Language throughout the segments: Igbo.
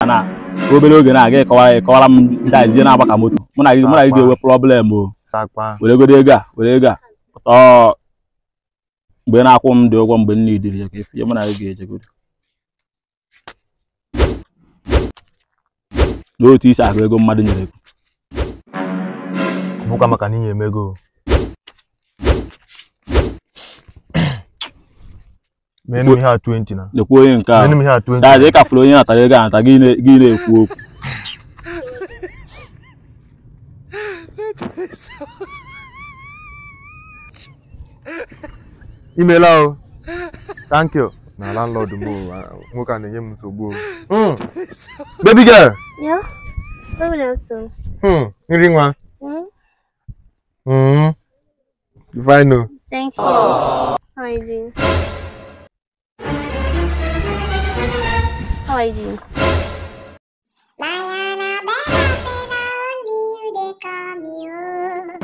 na obere oge na-aga ịkọwara ịkọwara m ndị azie na-agba ka moto mụ na gị mụ na gị ga-enwe problem o sakpa were godo ego a were ego a ọ mgbe na-akwụ m dị ụgwọ mgbe m na-ediri ya ka efu mụ na gị ga-ejegodo n'otu isi ahụ ego mmadụ nyere gị bụkwa maka na inye m ego menụ m ihe a 20 na lekwa onye nke menụ a m ihe a 20 daadị ịkafụrụ onye natara ego anata gị na- gị na-ekwu okwu imela o thank you na landlord m o, ah, nwoke a na-enye m nsogbu o Mm. baby girl Yeah? Maybe that's so. Hmm, nri nwa Hmm? Mm. you fine o Thank you. How are you doing? How are you doing? Diana Bella say na only you dey call me oh.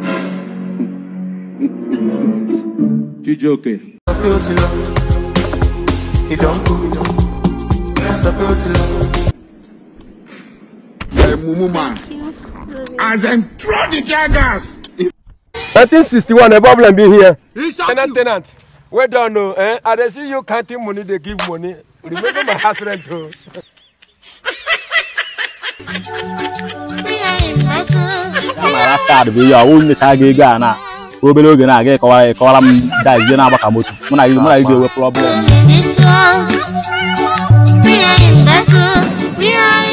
Chijioke. Hey, Mumu man. As them throw the tear gas. 1961 a problem be here. Tenant, tenant. Well done, no. Eh? I dey see you counting money, they give money. Remember my house rent, too. ma rastad bụ ihe ọwụ nyecha gị ego a na obere oge na-aga ịkọwara ịkọwara m ndị azie na-agba ka moto mụ na gị mụ na gị ga-enwe problem This one, we are in battle. We are